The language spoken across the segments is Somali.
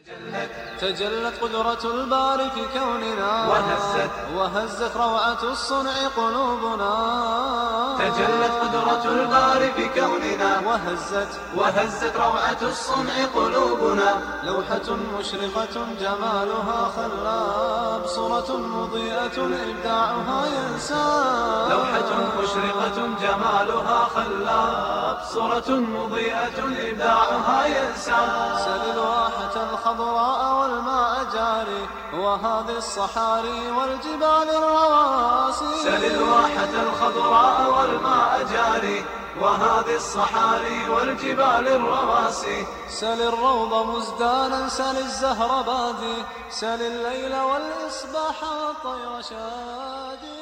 تجلت قدرة الباري في كوننا وهزت وهزت روعة الصنع قلوبنا تجلت قدرة الباري في كوننا وهزت وهزت روعة الصنع قلوبنا لوحة مشرقة جمالها خلاب صورة مضيئة إبداعها ينساب لوحة مشرقة جمالها خلاب صورة مضيئة إبداعها ينسى سل الواحة الخضراء والماء جاري وهذه الصحاري والجبال الرواسي سل الواحة الخضراء والماء جاري وهذه الصحاري والجبال الرواسي سل الروض مزدانا سل الزهر بادي سل الليل والإصباح والطير شادي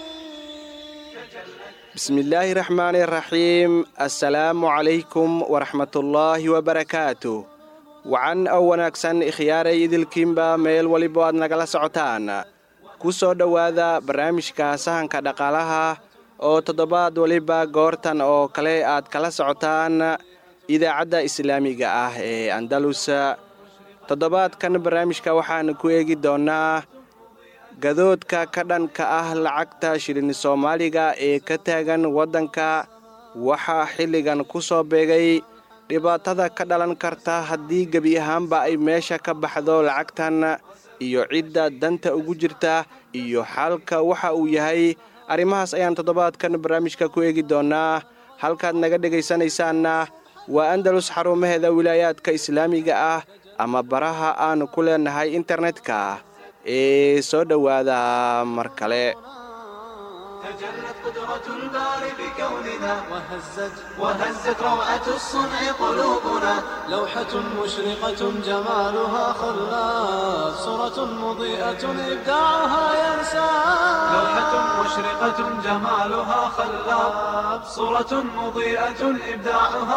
bismillaahi raxmaani raxiim assalaamu calaykum waraxmatullaahi wabarakaatu wacan oo wanaagsan ikhyaaray idilkiinba meel waliba aad nagala socotaan ku soo dhowaada barnaamijka sahanka dhaqaalaha oo toddobaad waliba goortan oo kale aad kala socotaan idaacadda islaamiga ah ee andalus toddobaadkan barnaamijka waxaan ku eegi doonnaa gadoodka ka dhanka ah lacagta shilin soomaaliga ee ka taagan waddanka waxaa xilligan ku soo beegay dhibaatada ka dhalan karta haddii gebi ahaanba ay meesha ka baxdo lacagtan iyo cidda danta ugu jirta iyo xaalka waxa uu yahay arrimahaas ayaan toddobaadkan barnaamijka ku eegi doonnaa halkaad naga dhegaysanaysaanna waa andalus xarumaheeda wilaayaadka islaamiga ah ama baraha aan ku leenahay internetka ee soo dhowaada mar kale تجلت قدرة الباري بكوننا وهزت وهزت روعة الصنع قلوبنا لوحة مشرقة جمالها خلاف صورة مضيئة إبداعها ينساب لوحة مشرقة جمالها خلاب صورة مضيئة إبداعها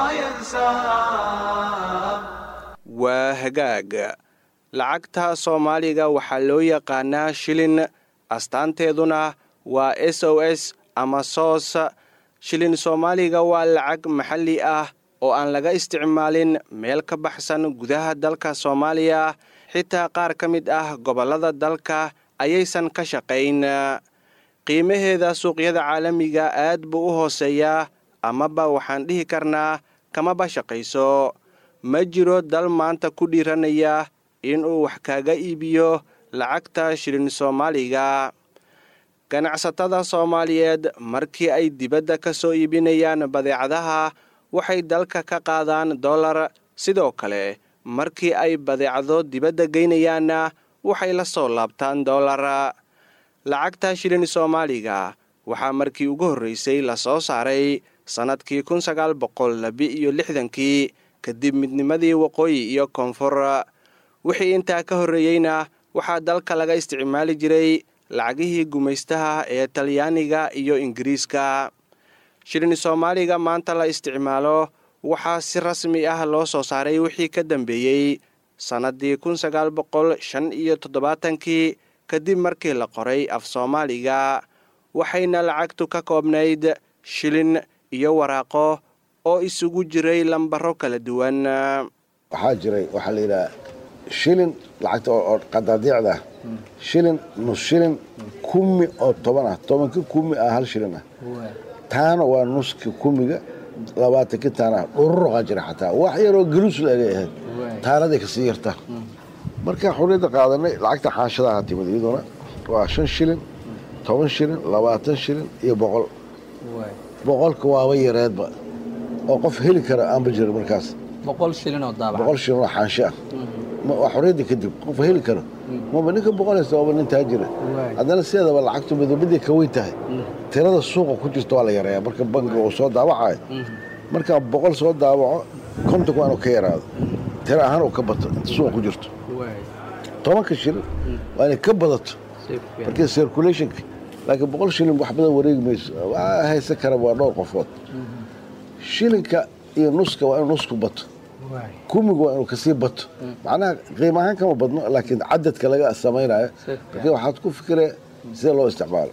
ينساب waa hagaag lacagta soomaaliga waxaa loo yaqaanaa shilin astaanteeduna waa s o s ama soos shilin soomaaliga waa lacag maxalli ah oo aan laga isticmaalin meel ka baxsan gudaha dalka soomaaliya xitaa qaar ka mid ah gobollada dalka ayaysan ka shaqayn qiimaheeda suuqyada caalamiga aad buu u hooseeyaa amaba waxaan dhihi karnaa kamaba shaqayso ma jiro dal maanta ku dhiiranaya inuu wax kaaga iibiyo lacagta shilin soomaaliga ganacsatada soomaaliyeed markii ay dibadda ka soo iibinayaan badeecadaha waxay dalka ka qaadaan dollar sidoo kale markii ay badeecado dibadda geynayaanna waxay la soo laabtaan dollar lacagta shilin soomaaliga waxaa markii ugu horreysay la soo saaray sannadkii kun sagaal boqol labi-iyo lixdankii kadib midnimadii waqooyi iyo koonfur wixii intaa ka horreeyeyna waxaa dalka laga isticmaali jiray lacagihii gumaystaha ee talyaaniga iyo ingiriiska shilin soomaaliga maanta la isticmaalo waxaa si rasmi ah loo soo saaray wixii ka dambeeyey sannaddii kun sagaal boqol shan iyo toddobaatankii kadib markii la qoray af soomaaliga waxayna lacagtu ka koobnayd shilin iyo waraaqo oo isugu jiray lambaro kala duwan waxaa jiray waxaa la yidhaha shilin lacagta oo qadaadiicda ah shilin nus shilin kumi oo toban ah tobanka kumi ah hal shilin ah taana waa nuska kumiga labaatanki taana dhururuqaa jira xataa wax yaroo galuusla egay ahayd taanaday kasii yarta markaa xurriyadda qaadanay lacagta xaanshadaha timid iyaduna waa shan shilin toban shilin labaatan shilin iyo boqol boqolka waaba yareedba oo qof heli kara aanba jirin markaas boqol shilin oo daabac boqol shilin oo xaansho ah waa xorriyadda kadib qof heli karo maba ninka boqol haysta waaba nin taajira haddana sideedaba lacagtu midabaday ka weyn tahay tirada suuqa ku jirta waa la yareeyaa marka bankiga uu soo daawacayo markaa boqol soo daawaco kontonka waa inuu ka yaraado tiro ahaan uu ka bato inta suuqa ku jirto tobanka shilin waa inay ka badato markii circulationka laakiin boqol shilin wax badan wareegi mayso waa haysan kara waa dhowr qofood shilinka iyo nuska waa inuu nusku bato kumiga waa inuu kasii bato macnaha qiim ahaan kama badno laakiin cadadka laga samaynayo markii waxaad ku fikiree sida loo isticmaalo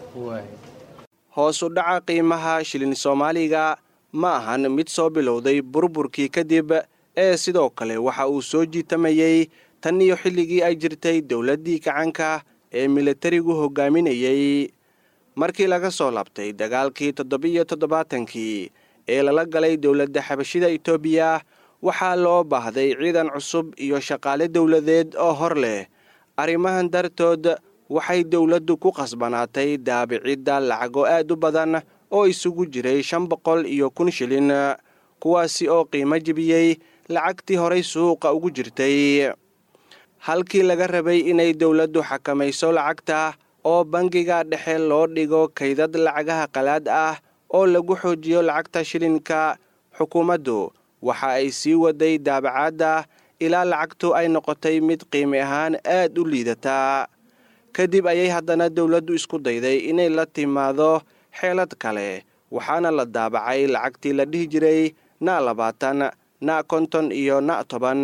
hoos u dhaca qiimaha shilin soomaaliga ma ahan mid soo bilowday burburkii kadib ee sidoo kale waxa uu soo jiitamayey tan iyo xilligii ay jirtay dowladdii gacanka ee militarigu hogaaminayey markii laga soo labtay dagaalkii toddobiyo toddobaatankii ee lala galay dowladda xabashida etoobiya waxaa loo baahday ciidan cusub iyo shaqaale dowladeed oo hor leh arrimahan dartood waxay dowladdu ku qasbanaatay daabicidda lacago aad u badan oo isugu jiray shan boqol iyo kun shilin kuwaasi oo qiimo jebiyey lacagtii horay suuqa ugu jirtay halkii laga rabay inay dowladdu xakamayso lacagta oo bangiga dhexe loo dhigo kaydad lacagaha qalaad ah oo lagu xoojiyo lacagta shilinka xukuumaddu waxa ay sii waday daabacaadda ilaa lacagtu ay noqotay mid qiimi ahaan aad u liidataa kadib ayay haddana dowladdu isku dayday inay la timaado xeelad kale waxaana la daabacay lacagtii la dhihi jiray na labaatan na konton iyo na toban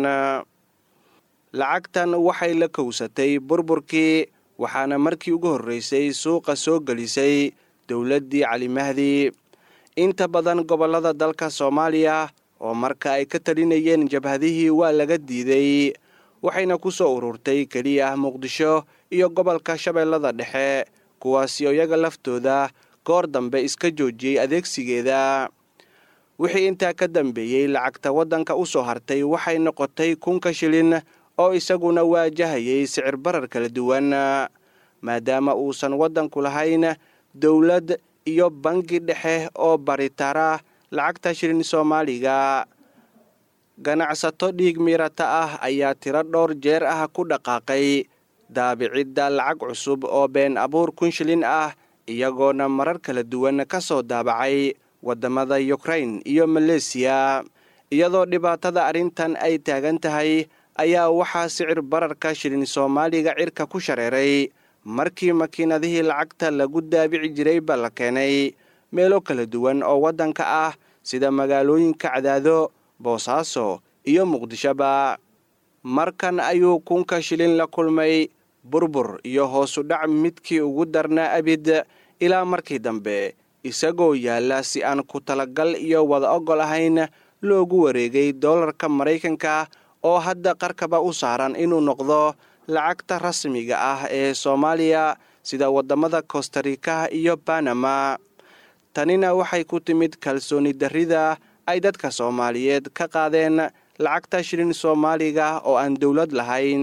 lacagtan waxay la kowsatay burburkii waxaana markii ugu horreysay suuqa soo gelisay dowladdii cali mahdi inta badan gobollada dalka soomaaliya oo marka ay ka talinayeen jabhadihii waa laga diiday waxayna ku soo ururtay keliya muqdisho iyo gobolka shabeellada dhexe kuwaasi oo iyaga laftooda goor dambe iska joojiyey adeegsigeeda wixii intaa ka dambeeyey lacagta waddanka u soo hartay waxay noqotay kunka shilin oo isaguna waajahayay sicir barar kala duwan maadaama uusan waddanku lahayn dowlad iyo bangi dhexe oo baritara lacagta shilin soomaaliga ganacsato dhiig miirata ah ayaa tiro dhowr jeer ah ku dhaqaaqay daabicidda lacag cusub oo been abuur kun shilin ah iyagoona marar kala duwan ka soo daabacay waddamada yukrain iyo maleesiya iyadoo dhibaatada arrintan ay taagan tahay ayaa waxaa sicir bararka shilin soomaaliga cirka ku shareeray markii makiinadihii lacagta lagu daabici jirayba la keenay meelo kala duwan oo waddanka ah sida magaalooyinka cadaado boosaaso iyo muqdishoba markan ayuu kunka shilin la kulmay burbur iyo hoosu dhac midkii ugu darnaa abid ilaa markii dambe isagoo yaalla si aan ku talagal iyo wada ogol ahayn loogu wareegay doolarka maraykanka oo hadda qarkaba u saaran inuu noqdo lacagta rasmiga ah ee soomaaliya sida waddamada kostarika iyo banama tanina waxay ku timid kalsooni darrida ay dadka soomaaliyeed ka qaadeen lacagta shilin soomaaliga oo aan dowlad lahayn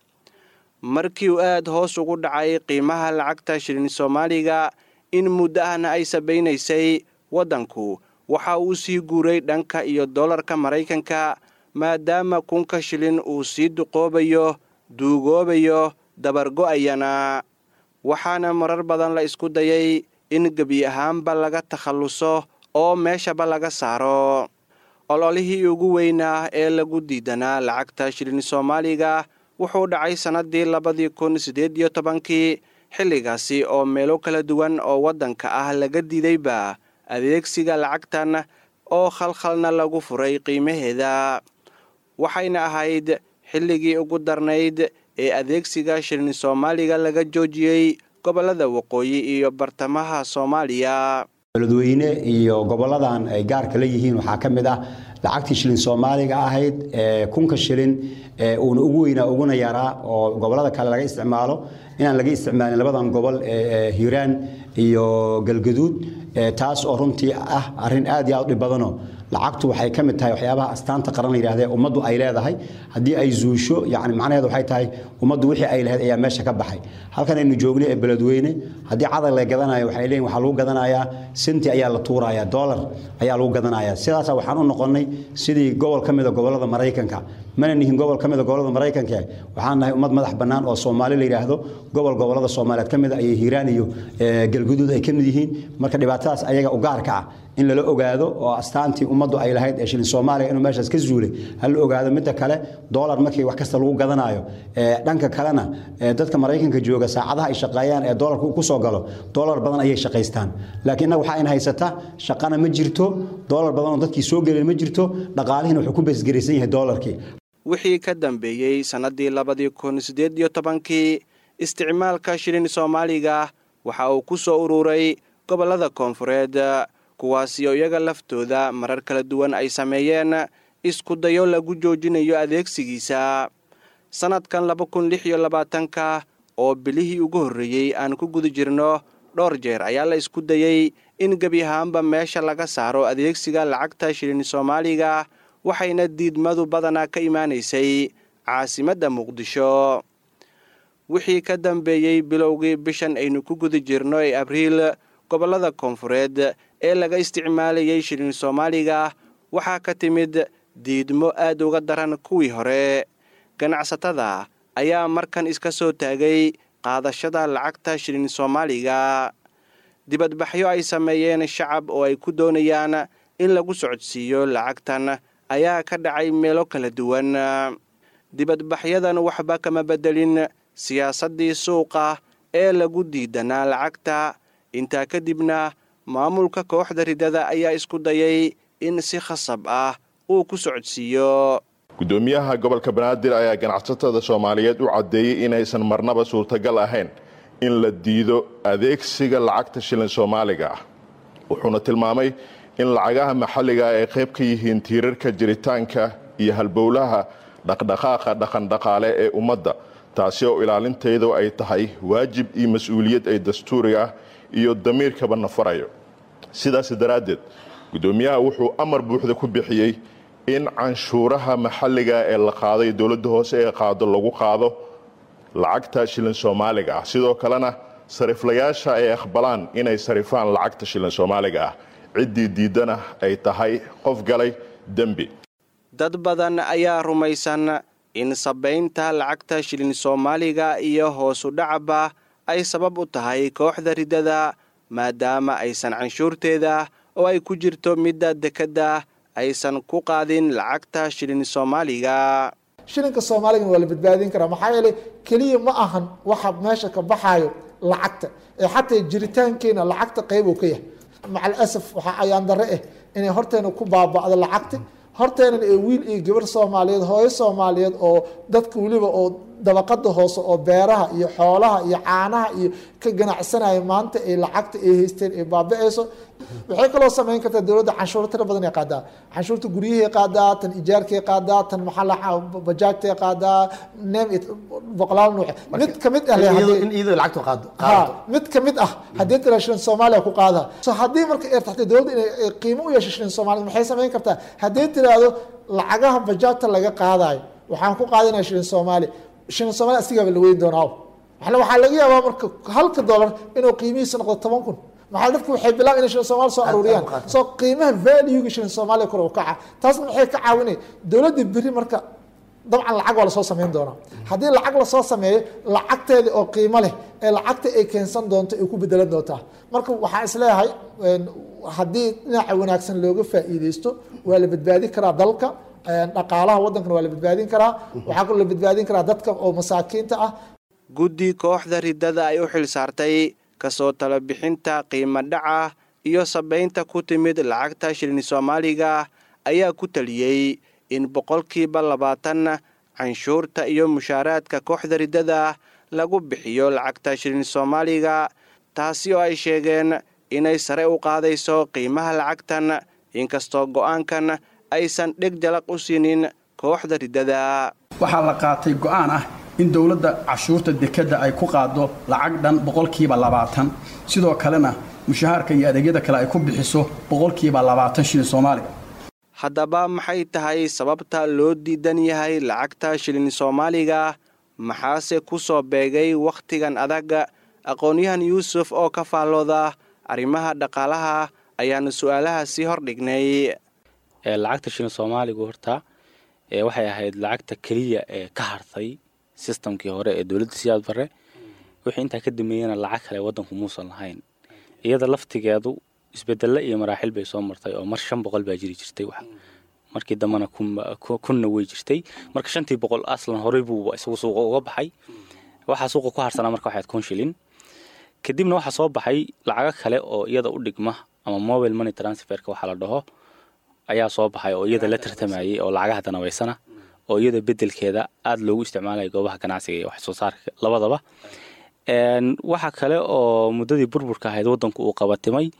markii uu aad hoos ugu dhacay qiimaha lacagta shilin soomaaliga in muddo ahna ay sabaynaysay waddanku waxa uu sii guuray dhanka iyo dollarka maraykanka maadaama kunka shilin uu sii duqoobayo duugoobayo dabargo'ayana waxaana marar badan la isku dayay in gebi ahaanba laga takhalluso oo meeshaba laga saaro ololihii ugu weynaa ee lagu diidanaa lacagta shilin soomaaliga wuxuu dhacay sannaddii labadii kun siddeed iyo tobankii xilligaasi oo meelo kala duwan oo waddanka ah laga diidayba adeegsiga lacagtan oo khalkhalna lagu furay qiimaheeda waxayna ahayd xilligii ugu darnayd ee adeegsiga shilin soomaaliga laga joojiyey gobollada waqooyi iyo bartamaha soomaaliya beledweyne iyo goboladan ay gaarka la yihiin waxaa ka mid ah lacagtii shilin soomaaliga ahayd ee kunka shilin uuna ugu weynaa uguna yaraa oo gobolada kale laga isticmaalo inaan laga isticmaalin labadan gobol ee hiiraan iyo galgaduud taas oo runtii ah arin aad iyo aad u dhib badano lacagtu waxay ka mid tahay waxyaabaha astaanta qaran la yidhahde ummaddu ay leedahay haddii ay zuusho yani macnaheedu waxay tahay ummaddu wixii ay lahayd ayaa meesha ka baxay halkan aynu joognay ee beledweyne haddii cadal la gadanayo waxay leeyihin waxaa lagu gadanayaa senti ayaa la tuuraya dollar ayaa lagu gadanaya sidaasa waxaan u noqonnay sidii gobol ka mida gobollada maraykanka mana nihin gobol ka mida gobollada maraykanka waxaan nahay ummad madax bannaan oo soomaali la yidhaahdo gobol gobollada soomaaliyeed ka mida ayay hiiraan iyo galguduud ay ka mid yihiin marka dhibaatadaas ayaga u gaarka ah in lala ogaado oo astaantii ummaddu ay lahayd ee shilin soomaaliya inuu meeshaas ka zuulay hala ogaado midda kale dollar markii wax kasta lagu gadanayo dhanka kalena dadka maraykanka jooga saacadaha ay shaqeeyaan ee dollarka ku soo galo dollar badan ayay shaqaystaan laakiin innaga waxaa in haysata shaqana ma jirto dollar badan oo dadkii soo gelin ma jirto dhaqaalihiina wuxuu ku beesgaraysan yahay dollarkii wixii ka dambeeyey sannaddii labadii kun siddeed iyo tobankii isticmaalka shilin soomaaliga waxa uu ku soo ururay gobollada koonfureed kuwaasi oo iyaga laftooda marar kala duwan ay sameeyeen isku dayo lagu joojinayo adeegsigiisa sannadkan laba kun lix iyo labaatanka oo bilihii ugu horreeyey aan ku guda jirno dhowr jeer ayaa la isku dayey in gebi ahaanba meesha laga saaro adeegsiga lacagta shilin soomaaliga waxayna diidmadu badanaa ka imaanaysay caasimadda muqdisho wixii ka dambeeyey bilowgii bishan aynu ku guda jirno ee abriil gobollada koonfureed ee laga isticmaalayay shilin soomaaliga waxaa ka timid diidmo aad uga daran kuwii hore ganacsatada ayaa markan iska soo taagay qaadashada lacagta shilin soomaaliga dibadbaxyo ay sameeyeen shacab oo ay ku doonayaan in lagu socodsiiyo lacagtan ayaa ka dhacay meelo kala duwan dibadbaxyadan waxba kama beddelin siyaasaddii suuqa ee lagu diidanaa lacagta intaa kadibna maamulka kooxda ridada ayaa isku dayay in si khasab ah uu ku socodsiiyo gudoomiyaha gobolka banaadir ayaa ganacsatada soomaaliyeed u caddeeyey inaysan marnaba suurtagal ahayn in la diido adeegsiga lacagta shilin soomaaliga ah wuxuuna tilmaamay in lacagaha maxalliga ay qayb ka yihiin tiirarka jiritaanka iyo halbowlaha dhaqdhaqaaqa dhaqandhaqaale ee ummadda taasi oo ilaalinteedu ay tahay waajib iyo mas-uuliyad ay dastuuri ah iyo damiirkaba nafarayo sidaas daraaddeed gudoomiyaha wuxuu amar buuxda ku bixiyey in canshuuraha maxalliga ee la qaaday dowladda hoose ee qaado lagu qaado lacagta shilin soomaaliga ah sidoo kalena sariflayaasha ay aqbalaan inay sarifaan lacagta shilin soomaaliga ah ciddii diidana ay tahay qof galay dembi dad badan ayaa rumaysan in sabaynta lacagta shilin soomaaliga iyo hoosu dhacaba ay sabab u tahay kooxda ridada maadaama aysan canshuurteeda oo ay ku jirto midda dekedda aysan ku qaadin lacagta shilin soomaaliga shilinka soomaaligana waa la badbaadin karaa maxaa yeelay keliya ma ahan waxa meesha ka baxaayo lacagta ee xataa jiritaankeena lacagta qayb uu ka yahay macal asaf waxaa ayaan darre ah inay horteena ku baaba'do lacagta horteenan ee wiil iyo gabar soomaaliyeed hooyo soomaaliyeed oo dadka weliba oo dabaqada hoose oo beeraha iyo xoolaha iyo caanaha iyo ka ganacsanaya maanta ay lacagta ay haysteen ay baaba-eyso waxay kaloo samayn kartaa dowladda canshuuro tira badan ay qaadaa canshuurta guryahay qaadaa tan ijaarkay qaadaa tan maxaa bajaajtay qaadaa nem boqolaal nuuc mid kamid ah in iyadoo lacagtu qaado ha mid kamid ah haddii tira shilin soomaaliya ku qaada so haddii marka ay taxtay dowladda inay qiimo u yeesho shilin soomaaliya maxay samayn kartaa haddii tiraahdo lacagaha bajaajta laga qaadayo waxaan ku qaadanaya shilin soomaaliya shilin soomaaliya asigaaba la weyn doonaa waxaa laga yaabaa marka halka dollar inuu qiimihiisa noqdo toban kun maxaa dadku waxay bilaabeen inay shilin soomaaliya soo aruuriyaan soo qiimaha valuega shilin soomaaliya kor u kaca taasna maxay ka caawinay dowladda beri marka dabcan lacag waa lasoo sameyn doonaa haddii lacag lasoo sameeyo lacagteeda oo qiimo leh ee lacagta ay keensan doonto ay ku bedelan doontaa marka waxaan isleeyahay haddii dhinaca wanaagsan looga faa'iideysto waa la badbaadin karaa dalka dhaqaalaha waddankana waa la badbaadin karaa waxaa kaloo la badbaadin karaa dadka oo masaakiinta ah guddi kooxda ridada ay u xil saartay kasoo talo bixinta qiimo dhaca iyo sabaynta ku timid lacagta shilin soomaaliga ayaa ku taliyey in boqolkiiba labaatan canshuurta iyo mushaaraadka kooxda ridada lagu bixiyo lacagta shilin soomaaliga taasi oo ay sheegeen inay sare u qaadayso qiimaha lacagtan inkastoo go'aankan aysan dheg jalaq u siinin kooxda ridada waxaa la qaatay go'aan ah in dowladda cashuurta dekedda ay ku qaado lacag dhan boqolkiiba labaatan sidoo kalena mushahaarka iyo adeegyada kale ay ku bixiso boqolkiiba labaatan shilin soomaaliga haddaba maxay tahay sababta loo diidan yahay lacagta shilin soomaaliga maxaase ku soo beegay wakhtigan adag aqoon-yahan yuusuf oo ka faallooda arrimaha dhaqaalaha ayaanu su-aalaha sii hordhignay lacagta shilin soomaaligu horta waxay ahayd lacagta keliya ee ka hartay sistamkii hore ee dowladda siyaad bare wixii intaa ka dameeyana lacag kale waddanku muusan lahayn iyada laftigeedu isbedelle iyo maraaxil bay soo martay oo mar shan boqol baa jiri jirtay markii dambena kunna way jirtay marka shantii boqol aslan horey buu isagu suuqa uga baxay waxaa suuqa ku harsanaa marka waxayd kun shilin kadibna waxaa soo baxay lacago kale oo iyada u dhigma ama mobile money transferka waxaa la dhaho ayaa soo baxay oo iyada la tartamayay oo lacagaha danabaysana oo iyada bedelkeeda aada loogu isticmaalaya goobaha ganacsiga iyo wax soo saarka labadaba waxa kale oo muddadii burburka ahayd waddanku uu qabatimay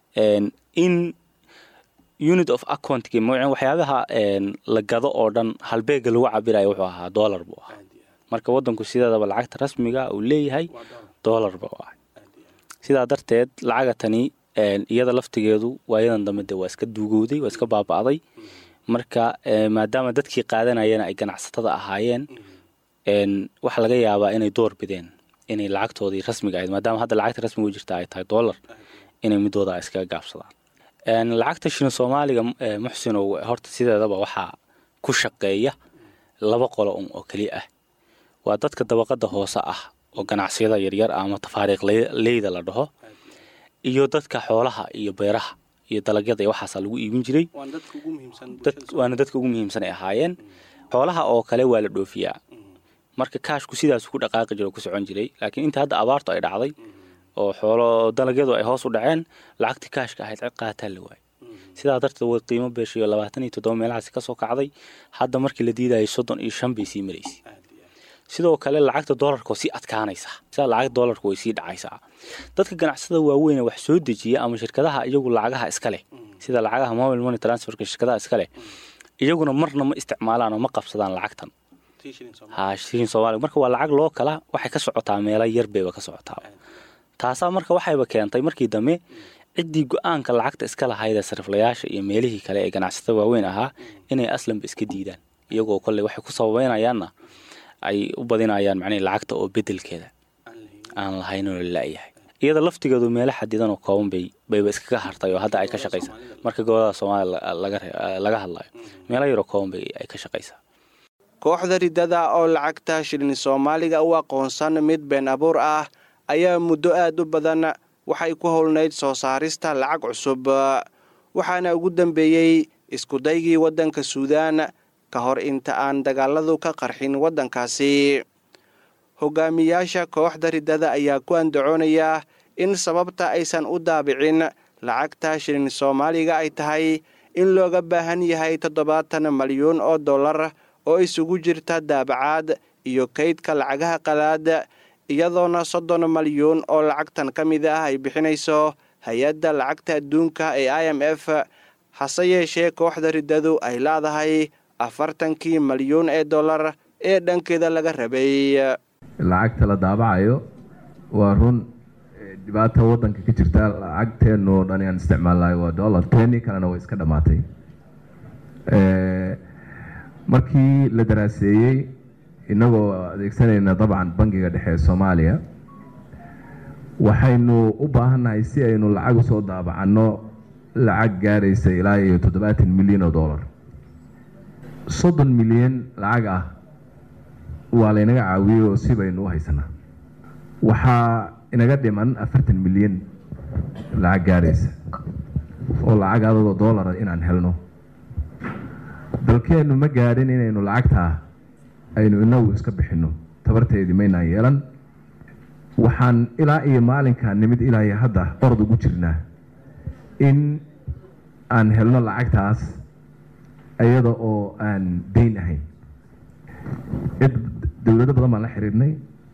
in unit of accountki mawcin waxyaabaha la gado oo dhan halbeega lagu cabirayo wuxuu ahaa dollar buu ahaa marka wadanku sideedaba lacagta rasmiga uu leeyahay doolarba u ahay sidaa darteed lacaga tani iyada laftigeedu waayadan dambe de waa iska duugowday waa iska baaba'day marka maadaama dadkii qaadanayana ay ganacsatada ahaayeen waxaa laga yaabaa inay door bideen inay lacagtoodii rasmiga ahayd maadaama hadda lacagta rasmiga u jirta ay tahay doolar inay midooda iskaga gaabsadaan lacagta shilin soomaaliga muxsinow horta sideedaba waxaa ku shaqeeya laba qolo un oo keliya ah waa dadka dabaqada hoose ah oo ganacsiyada yaryar ah ama tafaariiq leyda la dhaho iyo dadka xoolaha iyo beeraha iyo dalagyada iyo waxaasaa lagu iibin jiray waana dadka ugu muhiimsan ay ahaayeen xoolaha oo kale waa la dhoofiyaa marka kaashku sidaas ku dhaqaaqi jira oo ku socon jiray laakiin inta hadda abaartu ay dhacday oo xoolo dalagyadu ay hoos u dhaceen lacagtii kaashka ahayd cid qaataa la waayay sidaa darteed way qiimo beeshayo labaatan iyo toddoba meelahaasi kasoo kacday hadda markii la diidayay soddon iyo shan bay sii maraysay sidoo kale lacagta doolarka oo sii adkaanaysa sida lacagta doolarka way sii dhacaysaa dadka ganacsada waaweyn wax soo dejiya ama shirkadaha iyagu lacagaha iska leh sida lacagaha mobile money transferka shirkadaha iska leh iyaguna marna ma isticmaalaan oo ma qabsadaan lacagtan ha shilin soomaaliga marka waa lacag loo kala waxay ka socotaa meelo yar bayba ka socotaa taasaa marka waxayba keentay markii dambe ciddii go-aanka lacagta iska lahayd ee sariflayaasha iyo meelihii kale ee ganacsatada waaweyn ahaa inay aslanba iska diidaan iyagoo kolley waxay ku sababeynayaanna ay u badinayaan macnihi lacagta oo bedelkeeda aan lahayn oo lalayahay iyada laftigeedu meelo xadidan oo kooban bay bayba iskaga hartay oo hadda ay ka shaqaysaa marka gobolada soomaaliya laga hadlayo meelo yaroo kooban bay ay ka shaqaysaa kooxda riddada oo lacagta shilin soomaaliga u aqoonsan mid been abuur ah ayaa muddo aad u badan waxay ku howlnayd soo saarista lacag cusub waxaana ugu dambeeyey iskudaygii waddanka suudaan ka hor inta aan dagaaladu ka qarxin waddankaasi hogaamiyaasha kooxda riddada ayaa ku andacoonaya in sababta aysan u daabicin lacagta shilin soomaaliga ay tahay in looga baahan yahay toddobaatan malyuun oo dollar oo isugu jirta daabacaad iyo kaydka lacagaha qalaad iyadoona soddon malyuun oo lacagtan ka mid ah ay bixinayso hay-adda lacagta adduunka ee i m f hase yeeshee kooxda riddadu ay leedahay afartankii malyuun ee dollar ee dhankeeda laga rabay lacagta la daabacayo waa run dhibaata waddanka ka jirta lacagteennu oo dhan aan isticmaalnayo waa dollar teni kalena way iska dhammaatay markii la daraaseeyey innagoo adeegsanayna dabcan bangiga dhexe ee soomaaliya waxaynu u baahannahay si aynu lacag usoo daabacanno lacag gaaraysa ilaa iyo toddobaatan milyan oo dollar soddon milyan lacag ah waa laynaga caawiyey oo si baynu u haysanaa waxaa inaga dhiman afartan milyan lacag gaaraysa oo lacag adagoo dollara inaan helno dalkeennu ma gaadhin inaynu lacagtaa aynu inagu iska bixinno tabarteedii maynaan yeelan waxaan ilaa iyo maalinkaa nimid ilaa iyo hadda orod ugu jirnaa in aan helno lacagtaas iyada oo aan dayn ahayn cid dowlado badan baan la xiriirnay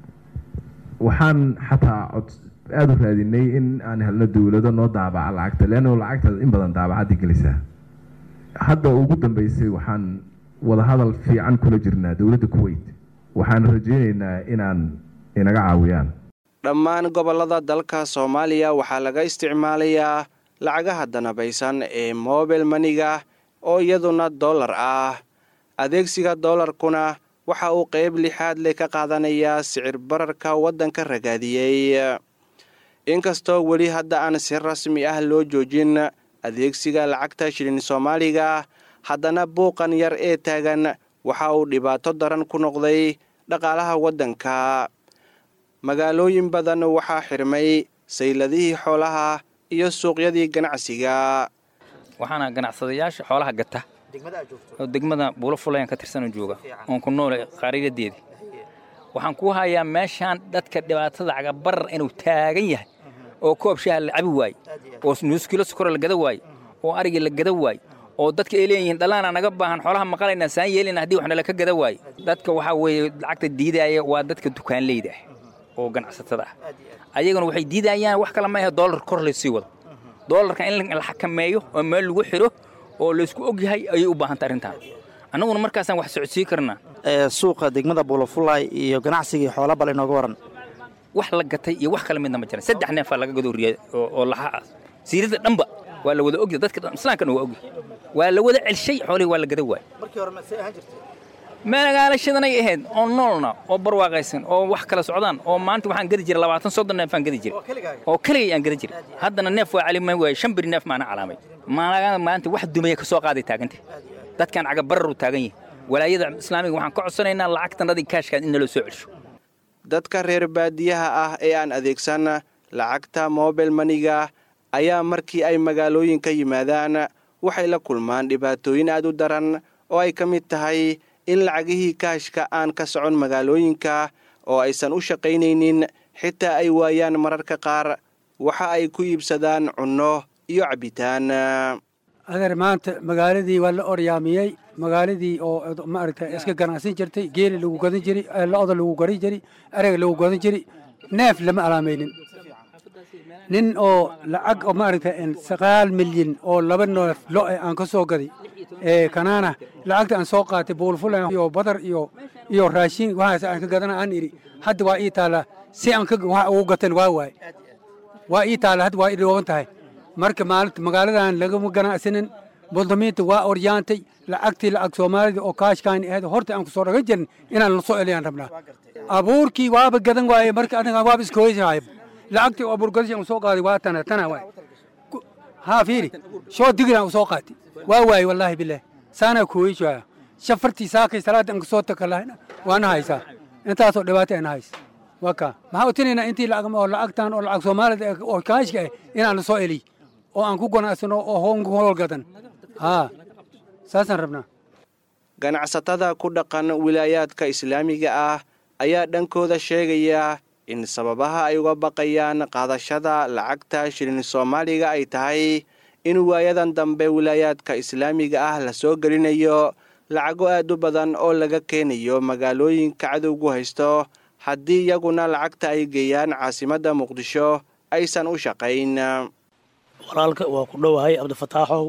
waxaan xataa cod aada u raadinay in aan helno dowlado noo daabaca lacagta leanno lacagta in badan daabacaddi gelisaa hadda ugu dambeysay waxaan wadahadal fiican kula jirnaa dowladda kuweyt waxaan rajaynaynaa inaan inaga caawiyaan dhammaan gobollada dalka soomaaliya waxaa laga isticmaalayaa lacagaha danabaysan ee mobile maniga oo iyaduna dollar ah adeegsiga dollarkuna waxa uu qayb lixaad leh ka qaadanayaa sicir bararka waddanka ragaadiyey inkastoo weli hadda aan si rasmi ah loo joojin adeegsiga lacagta shilin soomaaliga haddana buuqan yar ee taagan waxa uu dhibaato daran ku noqday dhaqaalaha waddanka magaalooyin badan waxaa xirmay sayladihii xoolaha iyo suuqyadii ganacsiga waxaana ganacsadayaasha xoolaha gata oo degmada buulo fulayan ka tirsanoo jooga oon ku noole qaariiradeeda waxaan ku hayaa meeshaan dadka dhibaatada cagabarar inuu taagan yahay oo koob shaaha la cabi waaye oo nuuskilo sukora la gada waaye oo arigii la gada waaye oo dadka ay leeyihiin dhallaana naga baahan xoolaha maqalayna saan yeelina haddii waxna laka gada waaye dadka waxaa weeye lacagta diidaaya waa dadka dukaanleyda ah oo ganacsatada ah ayaguna waxay diidayaan wax kale ma ahe doolar kor laysii wado doolarka in la xakameeyo oo meel lagu xidho oo laysku og yahay ayay u baahantay arrintaan annaguna markaasaan wax socodsii karnaa suuqa degmada buulafulay iyo ganacsigii xoola bal inooga waran wax la gatay iyo wax kale midna ma jiran saddex neefaa laga gadooriyay oo laxa ah siirada dhanba waa la wada ogya dadka islaamkana waa ogya waa la wada celshay xoolihii waa la gada waay magaalashadanay ahayd oo noolna oo barwaaqaysan oo wax kala socdaan oo maanta waxaan gadi jiray labaatan soddon neefaan gadi jiray oo keligay aan gadi jiray haddana neef waa calimay waay shan biri neef maana calaamay maanaga maanta wax dumaya ka soo qaaday taaganta dadkan cagabararuu taagan yihin walaayada islaamiga waxaan ka codsanaynaa lacagtanadii kaashkaad in naloo soo celsho dadka reer baadiyaha ah ee aan adeegsan lacagta mobile maniga ayaa markii ay magaalooyinka yimaadaan waxay la kulmaan dhibaatooyin aad u daran oo ay ka mid tahay in lacagihii kaashka aan ka socon magaalooyinka oo aysan u shaqaynaynin xitaa ay waayaan mararka qaar waxa ay ku iibsadaan cunno iyo cabbitaan adeer maanta magaaladii waa la oryaamiyey magaaladii oo maaragta iska ganacsan jirtay geeli lagu gadan jiray lo-da lagu garan jiray erega lagu gadan jiray neef lama alaamaynin nin oo lacag oo maaragta sagaal milyan oo laba neef lo aan ka soo gaday ee kanaana lacagta aan soo qaatay buulfulan iyo badar iyo iyo raashin waxaas aan ka gadana aan idhi hadda waa ii taala si aan ka wax ugu gatan waa waay waa ii taala hadda waa ii dhoogan tahay marka maalinta magaaladan lagama ganacsanin muldamiinta waa oryaantay lacagtii lacag soomaalida oo kaashkaan ahayd horta aan kusoo dhagan jirin inaan la soo eliyaan rabnaa abuurkii waaba gadan waaye marka aniga waaba iska hoysahay lacagtii oo abuurgadasha aan soo qaaday waa tana tana waay haa fiiri shoo digiraan u soo qaatay waa waaye wallaahi bilaahi saanaa kuhoyshaya shafartii saakay salaada aan kasoo takalahayna waana haysaa intaasoo dhibaato ayna haysa waa kaa maxaa u tinaynaa intii lacag oo lacagtan oo lacag soomaalida oo kaashka ah inaan la soo eliy oo aan ku ganacsano oo hoonku howlgadan haa saasaan rabnaa ganacsatada ku dhaqan wilaayaadka islaamiga ah ayaa dhankooda sheegaya in sababaha ay uga baqayaan qaadashada lacagta shilin soomaaliga ay tahay in waayadan dambe wilaayaadka islaamiga ah la soo gelinayo lacago aad u badan oo laga keenayo magaalooyinka cadowgu haysto haddii iyaguna lacagta ay geeyaan caasimadda muqdisho aysan u shaqayn walaalka waa ku dhowahay cabdifataaxow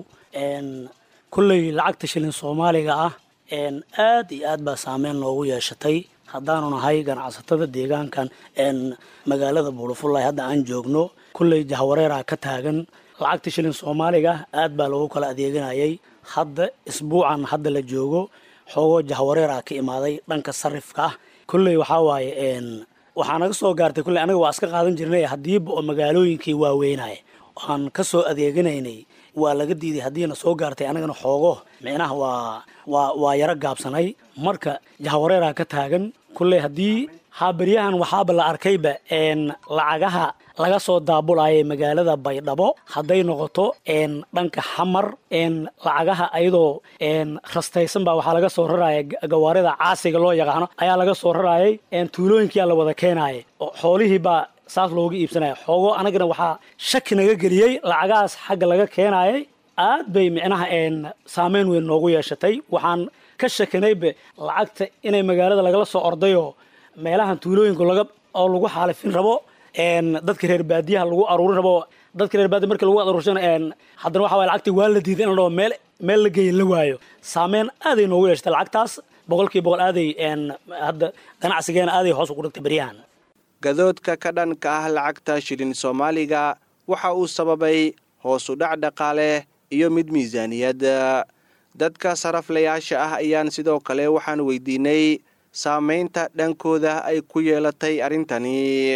kulley lacagta shilin soomaaliga ah aad iyo aad baa saameyn noogu yeeshatay haddaanu nahay ganacsatada deegaankan magaalada buulafulay hadda aan joogno kulley jahwareeraa ka taagan lacagta shilin soomaaliga aad baa loogu kala adeeganayay hadda isbuucan hadda la joogo xoogoo jahwareeraa ka imaaday dhanka sarifka ah kulley waxaa waaye waxaa naga soo gaartay kulley anaga waa iska qaadan jirnay haddiiba oo magaalooyinkii waaweynaya aan ka soo adeeganaynay waa laga diiday haddiina soo gaartay anagana xoogo micnaha waa waa waa yaro gaabsanay marka jahwareeraa ka taagan kulley haddii haabaryahan waxaaba la arkayba lacagaha laga soo daabulayay magaalada baydhabo hadday noqoto dhanka xamar lacagaha ayadoo rastaysan baa waxaa laga soo raraya gawaarida caasiga loo yaqaano ayaa laga soo rarayay tuulooyinkiyaa la wada keenaya xoolihii baa saas looga iibsanaya xoogo anagana waxaa shaki naga geliyey lacagahaas xagga laga keenayay aad bay micnaha saameyn weyn noogu yeeshatay waxaan ka shakinayba lacagta inay magaalada lagala soo ordayoo meelahan tuulooyinka laga oo lagu xaalifin rabo dadka reer baadiyaha lagu aruurin rabo dadka reer baadiya marka lagu aruursan haddana waxa waye lacagtii waa la diiday in la dhaho meel meel la geeya la waayo saameyn aaday noogu yeeshatay lacagtaas boqolkiiba boqol aaday hadda ganacsigeena aaday hoos ugu dhigtay beryahan gadoodka ka dhanka ah lacagta shilin soomaaliga waxa uu sababay hoosu dhac dhaqaale iyo mid miisaaniyad dadka saraflayaasha ah ayaan sidoo kale waxaan weydiinay saamaynta dhankooda ay ku yeelatay arrintani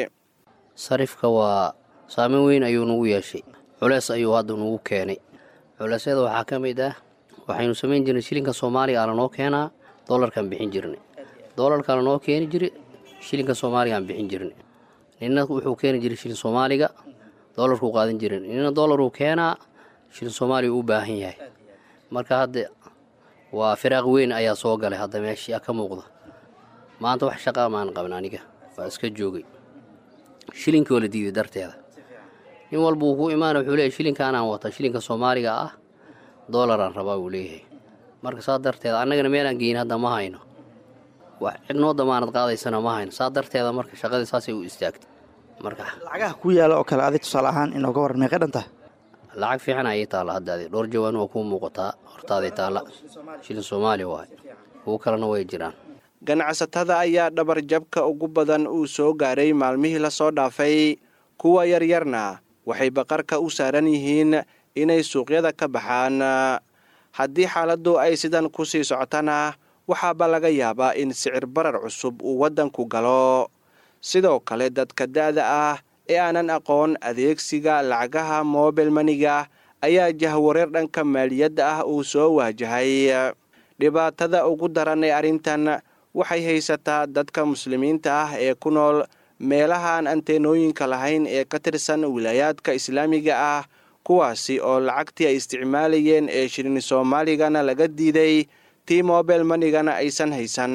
sarifka waa saameyn weyn ayuu nagu yeeshay culeys ayuu hadda nagu keenay culeysyada waxaa ka mid ah waxaynu samayn jirnay shilinka soomaaliga a lanoo keenaa dolarkaan bixin jirnay dolarkaa lanoo keeni jira shilinka soomaaliga aan bixin jirnay nina wuxuu keeni jiray shilin soomaaliga dolarkuu qaadan jirin nina dolaruu keenaa shilin soomaaliga u baahan yahay marka hadda waa firaaq weyn ayaa soo galay hadda meeshii ka muuqda maanta wax shaqaa maan qaban aniga waa iska joogay shilinkii oo la diiday darteeda nin walba uu ku imaana wuxuu leeyahy shilinkaanaan wata shilinka soomaaliga ah dolaraan rabaa uu leeyahay marka saa darteeda annagana meelaan geyin hadda ma hayno wax cidnoo damaanad qaadaysana ma hayno saa darteeda marka shaqadii saasay u istaagtay marka lacagaha ku yaala oo kale adig tusaale ahaan inooga waran meeqay dhan tahay lacag fiican ayay taalla haddaadi dhowr jawaan waa kuu muuqataa hortaaday taalla shilin soomaaliya waay kuwo kalena way jiraan ganacsatada ayaa dhabarjabka ugu badan uu soo gaaray maalmihii lasoo dhaafay kuwa yaryarna waxay baqarka u saaran yihiin inay suuqyada ka baxaan haddii xaaladdu ay sidan ku sii socotana waxaaba laga yaabaa in sicir barar cusub uu waddanku galo sidoo kale dadka da'da ah ee aanan aqoon adeegsiga lacagaha mobil maniga ayaa jahwareer dhanka maaliyadda ah uu soo waajahay dhibaatada ugu daran ee arrintan waxay haysataa dadka muslimiinta ah ee ku nool meelahaan anteenooyinka lahayn ee ka tirsan wilaayaadka islaamiga ah kuwaasi oo lacagtii ay isticmaalayeen ee shirin soomaaligana laga diiday tii mobel manigana aysan haysan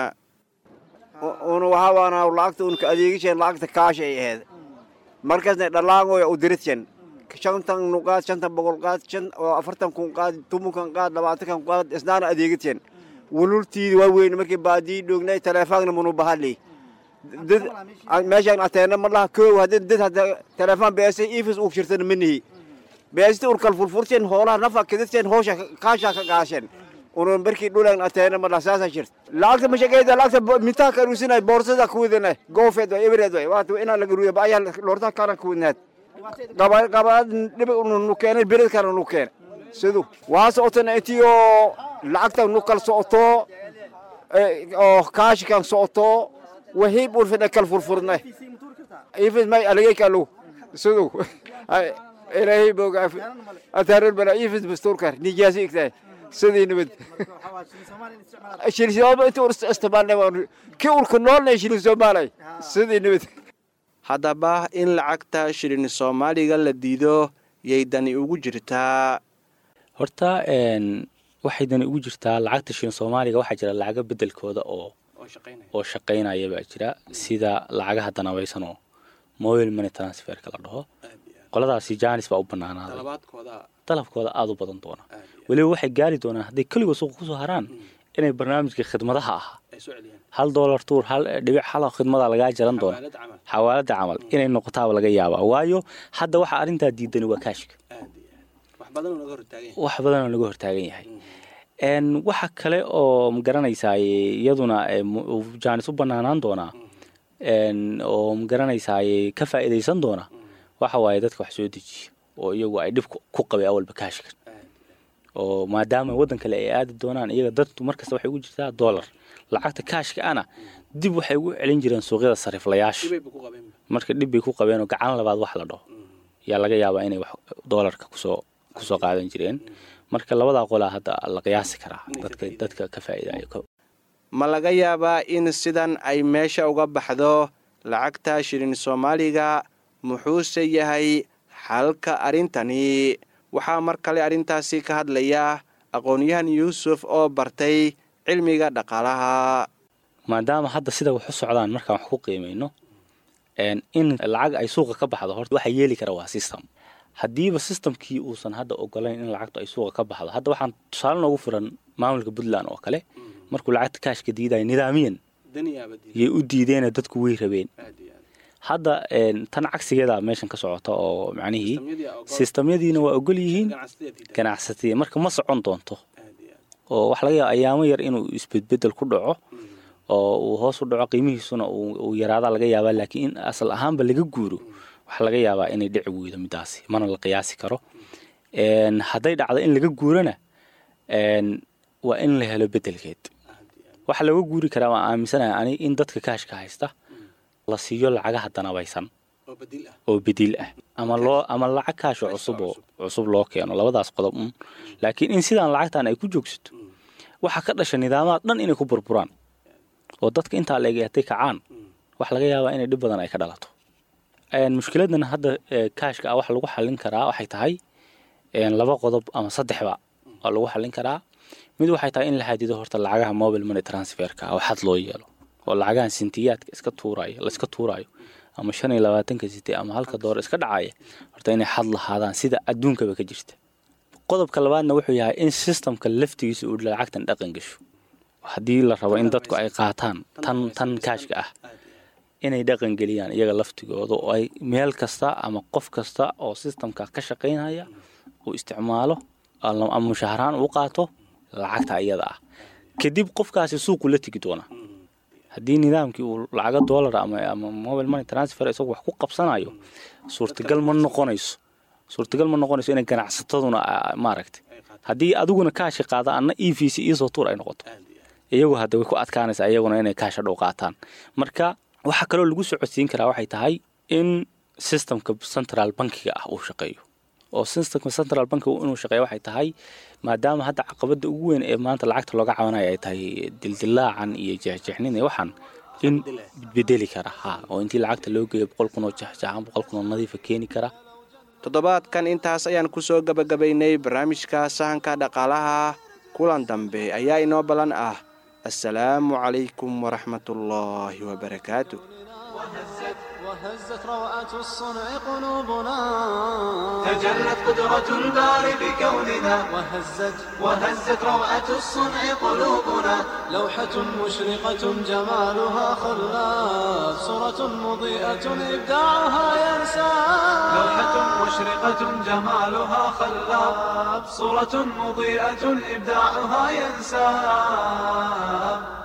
una waxaabaana lacagta unka adeegishan lacagta kaasha ay ahayd markaasna dhalaangoya u diridsan shantan nuqaad shantan boqol qaad shan oo afartan kun qaad tumunkan qaad labaatankan qaad isnaana adeegidsan wulultiidi waa weyn markii baadii dhoognay taleefaanna munu bahali dad meeshaan ateena ma laha koow haddii dad hadda taleefaan beesay ifis uu shirtan manihi beesti urkal furfursen hoolaha nafa kididsen hoosha kaasha ka gaashen unun markii dhulan ateena ma laha saasa shirta lacagta mashaqeyda lacagta mintaa karuusinay boorsada kuwidana goofeed way ebereed way waata inaa laga ruuya baayaa loorta kalan kuwidnaad qabaad dhibi nu keenay bered kale nu keenay sidu waa socotana intii oo lacagta nu kal socoto oo kaashikan socoto wahii burfina kal furfurna ifis may aligay kalu sidu ilaahay boga ataarar bala ifis basturkar nijaasi igtahay sidii nabad shilin soomaali inta ur isticmaalnay ki urka noolnay shilin soomaalay sidii nabad haddaba in lacagta shilin soomaaliga la diido yay dani ugu jirtaa horta waxay dani ugu jirtaa lacagta shilin soomaaliga waxaa jira lacaga bedelkooda oo oo shaqaynaya baa jira sida lacagaha danabaysan oo mobile money transferka la dhaho qoladaasi jaanis baa u banaanaaday dalabkooda aada u badan doona weliba waxay gaari doonaan hadday keligood suuqa kusoo haraan inay barnaamijka khidmadaha ahaa hal doolar tuur hal dhibic hal khidmada lagaa jaran doona xawaalada camal inay noqotaaba laga yaabaa waayo hadda waxa arrintaa diidani waa kaashka wax badanoo laga hortaagan yahay waxa kale oo magaranaysaa iyaduna jaanis u banaanaan doonaa oo magaranaysaa ka faa'iidaysan doona waxa waaye dadka wax soo dejiya oo iyagu ay dhib ku qabay awalba kaashka oo maadaama waddan kale ay aadi doonaan iyaga dadku markasta waxay ugu jirtaa dollar lacagta kaashka ana dib waxay ugu celin jireen suuqyada sariiflayaasha marka dhib bay ku qabeen oo gacan labaad wax la dhaho yaa laga yaabaa inay wax doolarka kusoo kusoo qaadan jireen marka labadaa qolaa hadda la qiyaasi karaa dadka dadka ka faa'iidaya ma laga yaabaa in sidan ay meesha uga baxdo lacagta shilin soomaaliga muxuuse yahay xalka arrintani waxaa mar kale arrintaasi ka hadlaya aqoon-yahan yuusuf oo bartay cilmiga dhaqaalaha maadaama hadda sida wax u socdaan markaan wax ku qiimayno in lacag ay suuqa ka baxdo horta waxa yeeli kara waa system haddiiba systemkii uusan hadda ogolayn in lacagtu ay suuqa ka baxdo hadda waxaan tusaale noogu furan maamulka puntland oo kale markuu lacagta kaashka diidaya nidaamiyan yay u diideena dadku way rabeen hadda tan cagsigeeda meeshan ka socota oo macnihii sistamyadiina waa ogol yihiin ganacsatadii marka ma socon doonto oo waxa laga yaaba ayaamo yar inuu isbedbedel ku dhaco oo uu hoos u dhaco qiimihiisuna uu yaraada laga yaabaa laakiin in asal ahaanba laga guuro waxaa laga yaabaa inay dhici weydo midaasi mana la qiyaasi karo hadday dhacdo in laga guurana waa in la helo bedelkeed waxa laga guuri karaa waan aaminsanahay ani in dadka kaashka haysta la siiyo lacagaha danabaysan oo bediil ah ama loo ama lacag kaasho cusub oo cusub loo keeno labadaas qodob un laakiin in sidaan lacagtan ay ku joogsato waxaa ka dhasha nidaamada dhan inay ku burburaan oo dadka intaa la egay hadday kacaan waxa laga yaabaa inay dhib badan ay ka dhalato mushkiladan hadda kaashka ah waxa lagu xallin karaa waxay tahay laba qodob ama saddexba waa lagu xallin karaa mid waxay tahay in la xadido horta lacagaha mobile money transferka oo xad loo yeelo oo lacagahan sintiyaadka iska tuurayo la iska tuurayo ama shan iyo labaatanka siti ama halka doora iska dhacaya horta inay xad lahaadaan sida adduunkaba ka jirta qodobka labaadna wuxuu yahay in systemka laftigiisa uu lacagtan dhaqan gasho haddii la rabo in dadku ay qaataan tan tan kaashka ah inay dhaqan geliyaan iyaga laftigooda oo ay meel kasta ama qof kasta oo systemka ka shaqaynaya uu isticmaalo ama mushaharaan u qaato lacagta iyada ah kadib qofkaasi suuqu la tegi doonaa haddii nidaamkii uu lacaga dollar ama ama mobile money transfer isagu wax ku qabsanayo suurtagal ma noqonayso suurtagal ma noqonayso inay ganacsataduna maaragtay haddii adiguna kaashi qaada anna e v c iisoo tuur ay noqoto iyagu hadda way ku adkaanaysaa iyaguna inay kaasha dhow qaataan marka waxaa kaloo lagu socodsiin karaa waxay tahay in systemka central bankiga ah uu shaqeeyo oo systemka central bankiga inuu shaqeeyo waxay tahay maadaama hadda caqabada ugu weyn ee maanta lacagta looga cabanayo ay tahay dildilaacan iyo jeexjeexnin iyo waxaan in bedeli kara ha oo intii lacagta loo geeyo boqol kun oo jeexjeexan boqol kun oo nadiifa keeni kara toddobaadkan intaas ayaan ku soo gebagabaynay barnaamijka sahanka dhaqaalaha kulan dambe ayaa inoo ballan ah assalaamu calaykum waraxmatullaahi wabarakaatu وهزت روعة الصنع قلوبنا تجلت قدرة الباري بكوننا وهزت وهزت روعة الصنع قلوبنا لوحة مشرقة جمالها خلاف صورة مضيئة إبداعها ينسى لوحة مشرقة جمالها خلاب صورة مضيئة إبداعها ينساب